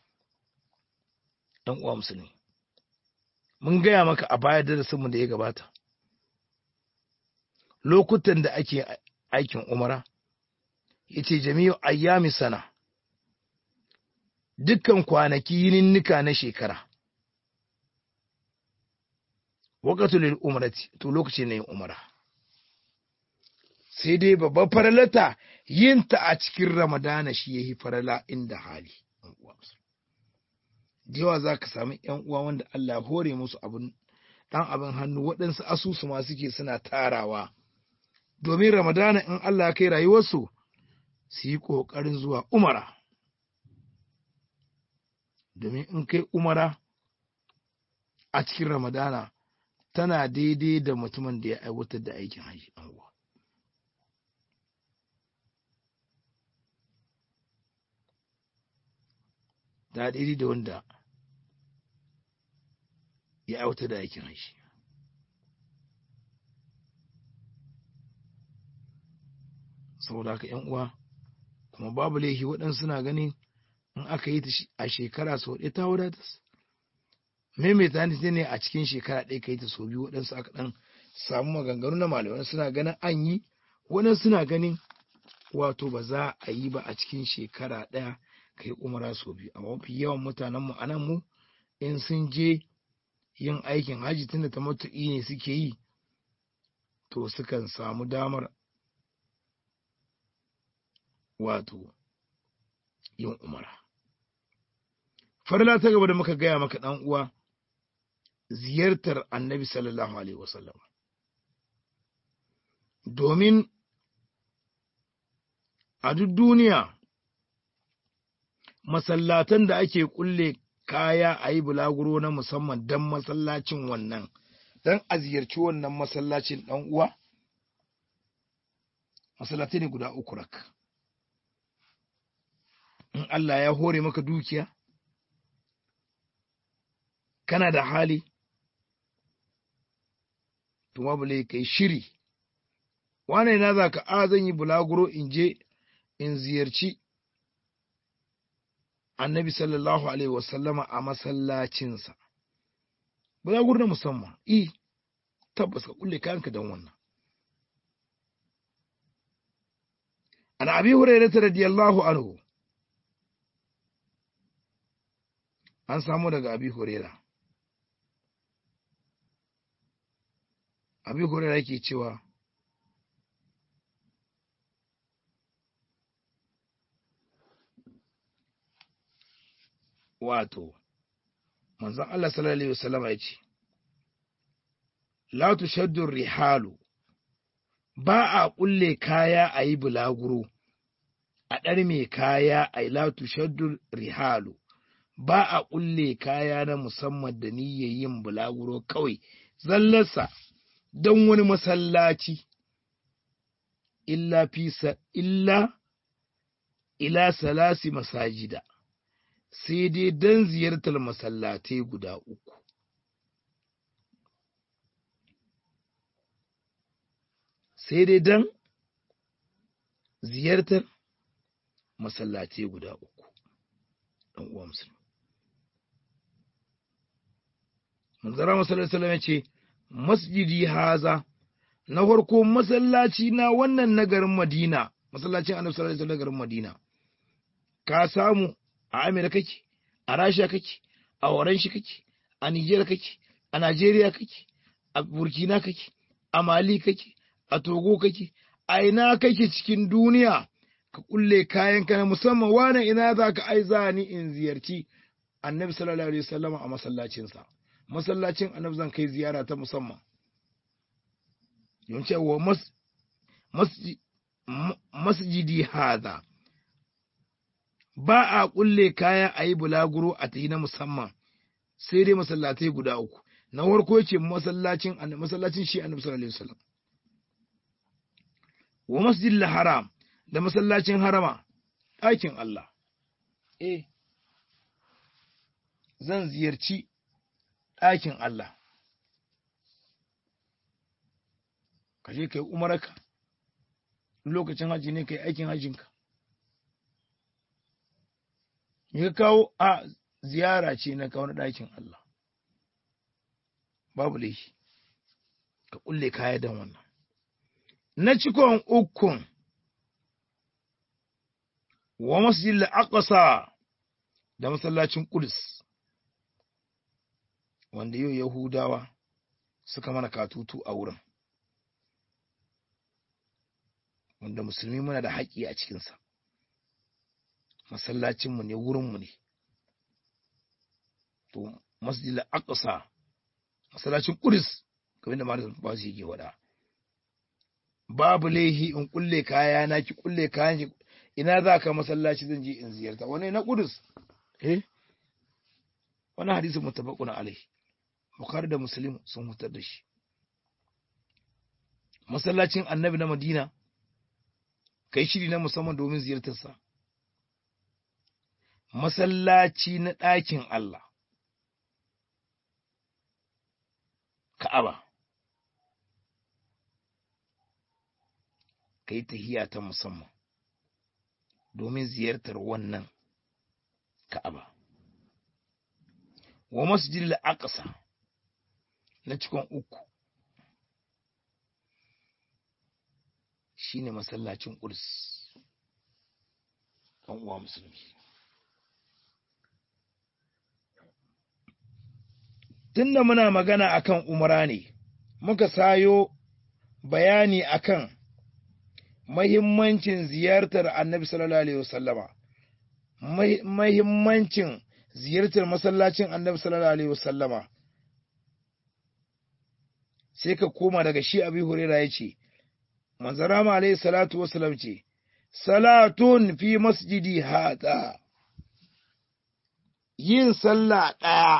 ɗan uwa musulmi mun gaya maka a baya darasinmu da ya gabata lokutan da ake aikin umara ya ce jami'u ayyami sana dukkan kwanaki yininnika na shekara wakatul umarati to lokaci na yin umara sai dai babbar faralata yin ta a cikin ramadana shi yayi farala inda hali da yawa za ka sami ‘yan uwa wanda Allah hore musu abin ɗan abin hannu waɗansu asusu ma suke suna tarawa domin ramadana in Allah kai rayuwarsu su yi ƙoƙarin zuwa umara domin in kai umara a cikin ramadana tana daidai da mutumin da ya aiwatar da aikin haji uwa. da daidai da wanda ya aiwatar da aikin haji saboda haka ‘yan uwa kuma babu laifi waɗansu suna ganin in aka yi ta a shekara sau ɗaya ta wadatas maimaita ne a cikin shekara ɗaya ka yi ta sau biyu waɗansu aka ɗan samu maganganu na malamai suna ganin an yi waɗansu suna ganin wato ba za a yi ba a cikin shekara ɗaya ka yi umara sau biyu amma mafi yawan mutanenmu a nan mu in sun je yin aikin hajji tunda ta matuƙi ne suke yi to sukan samu damar wato yin umara. Farla ta gaba da muka gaya maka ɗan uwa ziyartar annabi sallallahu Alaihi wasallam. Domin a duk duniya masallatan da ake kulle kaya a yi bulaguro na musamman don masallacin wannan, don a ziyarci wannan masallacin ɗan uwa. masallatai ne guda uku rak in Allah ya hore maka dukiya kana da hali to babu kai shiri wane na za ka a zan yi bulaguro in je in ziyarci annabi sallallahu alaihi wasallama a masallacinsa bulaguro na musamman i tabbas ka kulle kayanka don wannan an abi hurairah radiyallahu anhu an samu daga abi hurairah abi hurairah yake cewa wato manzon Allah sallallahu alaihi wasallam ya ce la tushaddu rihalu ba a kulle kaya a yi bulaguro a ɗar mai kaya a yi la tushaddu rihalu ba a kulle kaya na musamman da niyyar yin bulaguro kawai zallarsa don wani masallaci illa fisa illa ila salasi masajida sai dai don ziyartar masallatai guda uku. Sai dai don ziyartar masallatai guda uku, ɗan uwa musulmi. Manzara masallaci ya ce, Masjidi haza, na farko masallaci na wannan nagarin Madina, masallacin annabi sallallahu alaihi nagarin Madina, ka samu a Amurka kake, a Rasha kake, a Oranshi kake, a Nijar kake, a Najeriya kake, a Burkina kake, a Mali kake, a Togo kake, a ina kake cikin duniya ka kulle kayanka na musamman wane ina za ka aiza ni in ziyarci annabi sallallahu alaihi wasallam a masallacinsa. Masallacin annabi zan kai ziyara ta musamman. Yawanci wa masjidi hada. ba a ƙulle kaya a yi bulaguro a tafi na musamman sai dai masallatai guda uku na farko ce masallacin masallacin shi annabi sallallahu alaihi wasallam wa masjidil haram da masallacin harama ɗakin Allah eh zan ziyarci ɗakin Allah ka je kai umaraka lokacin haji ne kai aikin hajjinka ya kawo a ziyara ce na kawo na ɗakin Allah babu laifi ka kulle kaya don wannan na cikon ukun wa masjid al-aqsa da masallacin Qudus wanda yau Yahudawa suka mana katutu a wurin wanda musulmi muna da haƙƙi a cikinsa masallacinmu ne wurinmu ne to masjid al-aqsa masallacin Qudus kamar da malamin ba su yake wada babu laihi in kulle kaya na ki kulle kayan ki ina za ka masallaci zan je in ziyarta wani na Qudus eh wani hadisi mutabaqun alai Bukhari da Muslim sun hutar da shi masallacin Annabi na Madina kai shiri na musamman domin ziyartarsa masallaci na ɗakin Allah Ka'aba kai tahiya ta musamman domin ziyartar wannan Ka'aba wa masjidil aqsa na cikin uku shine masallacin Quds ɗan uwa musulmi tunda muna magana akan umara ne muka sayo bayani akan mahimmancin ziyartar annabi sallallahu alaihi wasallama mahimmancin ziyartar masallacin annabi sallallahu alaihi wasallama sai ka koma daga shi abi huraira ya ce manzarama alaihi salatu wasalam ce salatun fi masjidi hada yin sallah ɗaya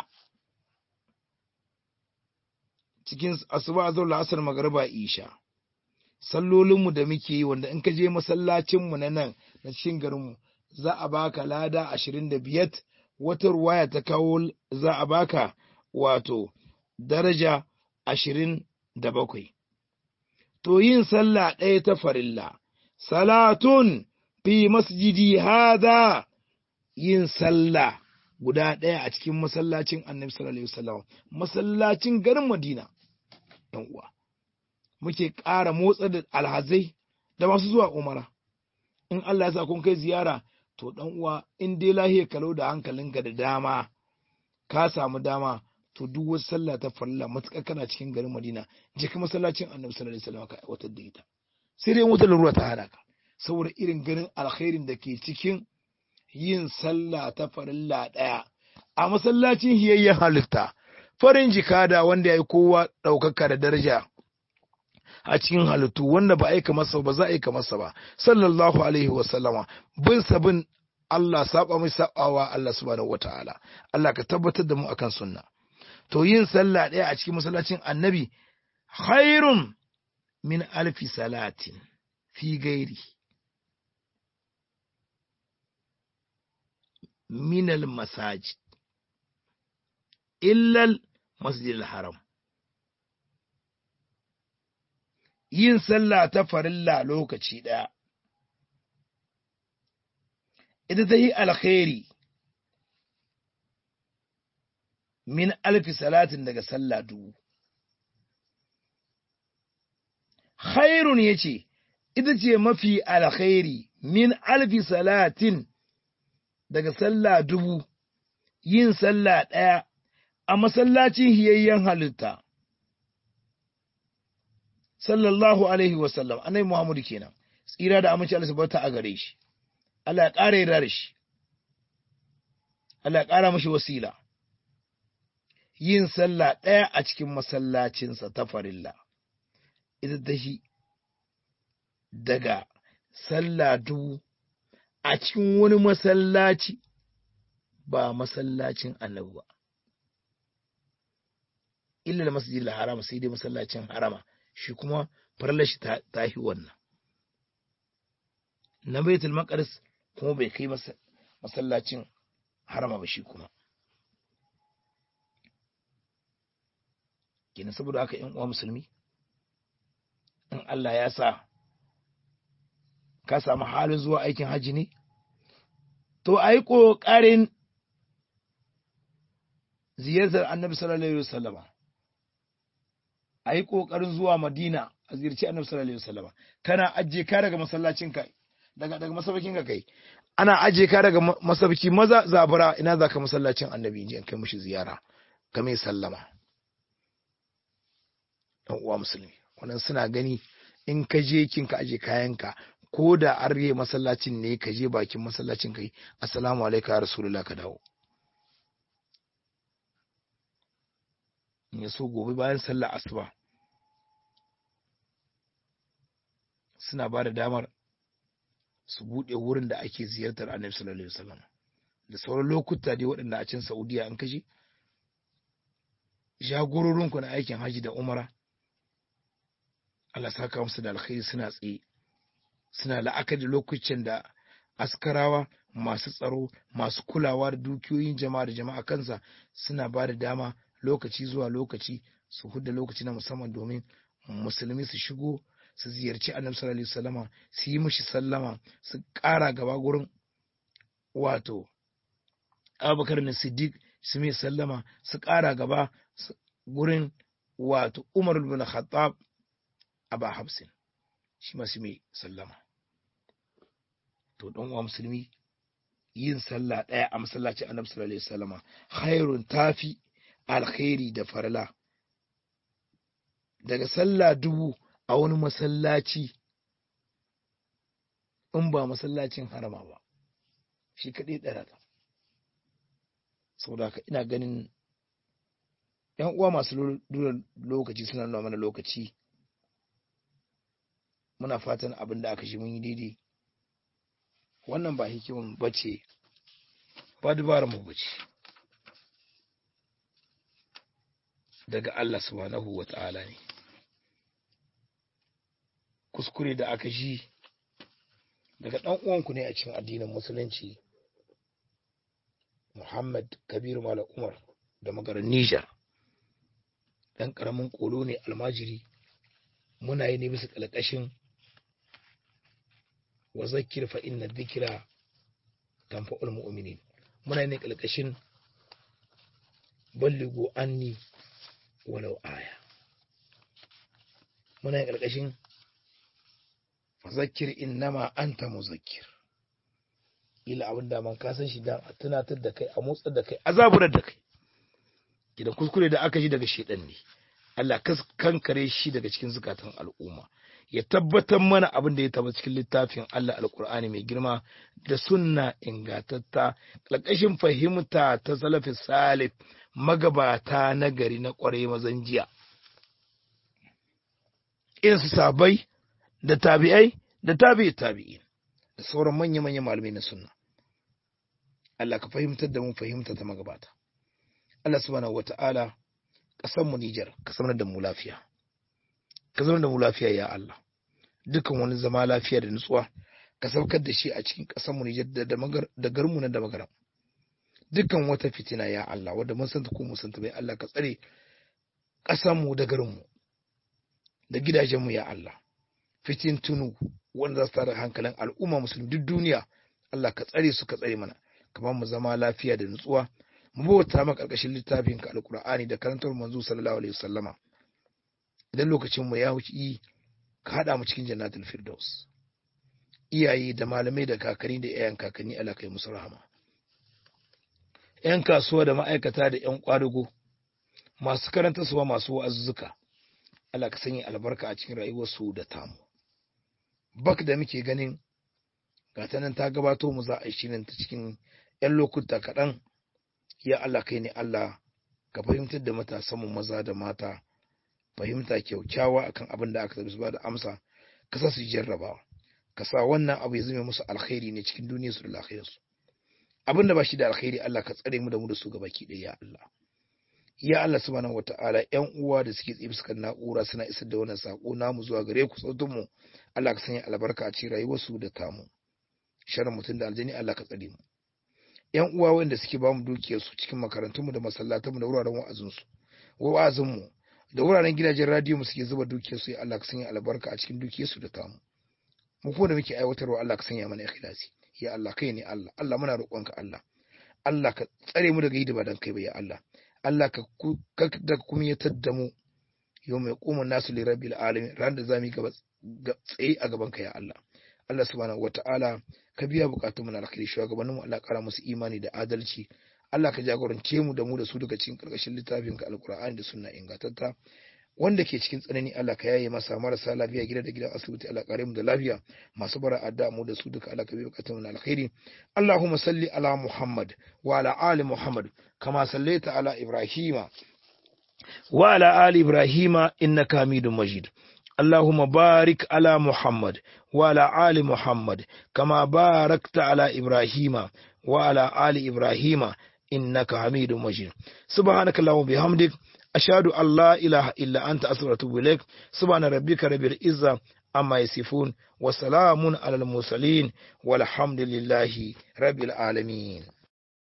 cikin asuba zuwa la'asar magariba isha sallolinmu da muke yi wanda in ka je masallacinmu na nan na cikin garinmu za a baka lada ashirin da biyar wata ruwaya ta kawo za a baka wato daraja ashirin da bakwai. To yin sallah ɗaya ta farilla, salatun fi masjidi hada yin sallah guda ɗaya a cikin masallacin annabi sallallahu alaihi wasallam masallacin garin Madina ɗan uwa muke ƙara motsa da alhazai da masu zuwa umara in Allah ya sa kun kai ziyara to ɗan uwa in dai lahiya kalau da hankalinka da dama ka samu dama to duk wasu sallah ta farilla matuƙar kana cikin garin Madina je ka masallacin annabi sallallahu alaihi wasallam ka aiwatar da ita sai dai wutar ruwa ta hana ka saboda irin ganin alkhairin da ke cikin yin sallah ta farilla ɗaya a masallacin hiyayyen halitta farin jikada wanda ya yi kowa ɗaukaka da daraja a cikin halittu wanda ba aika masa ba za a aika masa ba sallallahu alaihi wa sallama bin sabin Allah saba mai sabawa Allah subhanahu wataala Allah ka tabbatar da mu akan sunna to yin sallah ɗaya a cikin masallacin annabi khairun min alfi salatin fi gairi من المساجد إلا المسجد الحرام yin sallah ta farilla lokaci ɗaya ita ta yi alkhairi min alfi salatin daga sallah dubu khairun ya ce ita ce mafi alkhairi min alfi salatin daga sallah dubu yin sallah ɗaya a masallacin hiyayyen halitta sallallahu alaihi wasallam annabi muhammadu kenan tsira da amince Allah subhanahu a gare shi Allah ya ƙara yarda da shi Allah ya ƙara mashi wasila yin sallah ɗaya a cikin masallacinsa ta farilla ita ta shi daga sallah dubu a cikin wani masallaci ba masallacin annabi ba illa da masjidil harama sai dai masallacin harama shi kuma farlar shi ta yi wannan na baitul maqdis kuma bai kai masallacin harama ba shi kuma kenan saboda haka yan uwa musulmi in Allah ya sa ka samu halin zuwa aikin hajji ne to a yi ƙoƙarin ziyartar annabi sallallahu alaihi wasallama a yi ƙoƙarin zuwa madina a ziyarci annabi sallallahu alaihi wasallama kana ajiye ka daga masallacin ka daga daga masabakin ka kai ana ajiye ka daga masabaki maza zabura ina za ka masallacin annabi in kai mushi ziyara ka mai sallama ɗan uwa musulmi wannan suna gani in ka je kin ka aje kayanka ko da an rage masallacin ne ka je bakin masallacin kai assalamu alaikum ya rasulullah ka dawo ya so gobe bayan sallar asuba suna ba da damar su buɗe wurin da ake ziyartar annabi sallallahu alaihi wasallam da sauran lokuta dai waɗanda a can saudiya an kashe jagororinku na aikin haji da umara Allah saka musu da alkhairi suna tsaye suna la'akari da lokacin da askarawa masu tsaro masu kulawa da dukiyoyin jama'a da jama'a kansa suna ba da dama lokaci zuwa lokaci su hudda lokaci na musamman domin musulmi su shigo su ziyarci annabi sallallahu alaihi wasallama su yi mishi sallama su ƙara gaba gurin wato abubakar na siddiq su mai sallama su ƙara gaba gurin wato umar bin khattab aba hafsin shi masu mai sallama to don uwa musulmi yin sallah ɗaya a masallaci annabi sallallahu alaihi wasallama khairun tafi alkhairi da farla daga sallah dubu a wani masallaci in ba masallacin harama ba shi kaɗai ɗara ta saboda haka ina ganin ‘yan uwa masu lura lokaci suna nuna mana lokaci muna fatan abin da aka shi mun yi daidai wannan ba hikimin bace ba dubarar mu bace daga Allah subhanahu wa ta'ala ne kuskure da aka ji daga ɗan uwanku ne a cikin addinin musulunci Muhammad Kabir Malam Umar da magaran Niger ɗan ƙaramin ƙolo ne almajiri muna yi ne bisa ƙalƙashin wa zakir fa inna dhikra tanfa'ul mu'minin muna yi ne ƙalƙashin balligo anni walau aya muna yi ƙalƙashin zakir innama anta muzakkir ila abin da man kasan shi dan a tunatar da kai a motsar da kai a zaburar da kai gidan kuskure da aka ji daga shedan ne Allah kankare shi daga cikin zukatan al'umma ya tabbatar mana abin da ya taba cikin littafin Allah alkur'ani mai girma da sunna ingatatta ƙarƙashin fahimta ta salafi salif magabata na gari na ƙwarai mazan jiya irin su sabai da tabi'ai da tabi'i tabi'in da sauran manya-manya malamai na sunna Allah ka fahimtar da mu fahimta ta magabata Allah subhanahu wata'ala ƙasar mu Nijar ka sanar da mu lafiya ka zama da mu lafiya ya Allah dukan wani zama lafiya da nutsuwa ka saukar da shi a cikin ƙasar mu Nijar da da garmu na da magaram dukan wata fitina ya Allah wanda mun santa ko mun santa bai Allah ka tsare ƙasar mu da garin mu da gidajen mu ya Allah fitin tunu wanda za su tara hankalin al'umma musulmi duk duniya Allah ka tsare su ka tsare mana ka ba mu zama lafiya da nutsuwa mu bauta maka ƙarƙashin littafin ka alqur'ani da karantar manzo sallallahu alaihi wasallama idan lokacin mu ya wuce ka hada mu cikin jannatul firdaus iyaye da malamai da kakanni da yayan kakanni Allah kai musu rahama yan kasuwa da ma'aikata da yan kwadugo masu karanta suwa masu wa'azzuka Allah ka sanya albarka a cikin rayuwarsu da tamu bak da muke ganin gata nan ta gabato mu za a shirin ta cikin 'yan lokuta kaɗan ya Allah kai ne Allah ka fahimtar da matasan mu maza da mata fahimta kyaukyawa akan abin da aka ba da amsa ka sa su jarrabawa ka sa wannan abu ya zame musu alkhairi ne cikin duniyar su da lafiyar su abin da ba shi da alkhairi Allah ka tsare mu da mu da su gabaki ɗaya ya Allah ya Allah subhanahu wataala ƴan uwa da suke tsaye fuskan na'ura suna isar da wannan sako namu zuwa gare ku sautin mu Allah ka sanya albarka a cikin rayuwarsu da tamu sharrin mutum da aljani Allah ka tsare mu ƴan uwa wanda suke bamu dukiyar su cikin makarantun mu da masallatan mu da wuraren wa'azin su wa'azin mu da wuraren gidajen radio mu suke zuba dukiyar su ya Allah ka sanya albarka a cikin dukiyar su da tamu mu kuma da muke aiwatarwa Allah ka sanya mana ikhlasi ya Allah kai ne Allah Allah muna roƙonka Allah Allah ka tsare mu daga yi da ba dan kai ba ya Allah Allah ka da kuma ya tadda mu yau mai kuma nasu li rabbil alamin ran da zamu gaba tsaye a gaban ka ya Allah Allah subhanahu wataala ka biya bukatun mu na alkhairi shugabannin mu Allah kara musu imani da adalci Allah ka jagorance mu da mu da su daga cikin karkashin littafin ka alqur'ani da sunna ingantatta wanda ke cikin tsanani Allah ka yaye masa marasa lafiya gida da gidan asibiti Allah kare mu da lafiya masu bara adda mu da su duka Allah ka biya bukatun mu na alkhairi Allahumma salli ala Muhammad wa ala ali Muhammad kama sallaita ala Ibrahima wa ala ali Ibrahima innaka Hamidum Majid اللهم بارك على محمد وعلى آل محمد كما باركت على إبراهيم وعلى آل إبراهيم إنك حميد مجيد سبحانك اللهم وبحمدك أشهد أن لا إله إلا أنت أستغفرك وأتوب إليك سبحان ربك رب العزة أما يصفون وسلام على المرسلين والحمد لله رب العالمين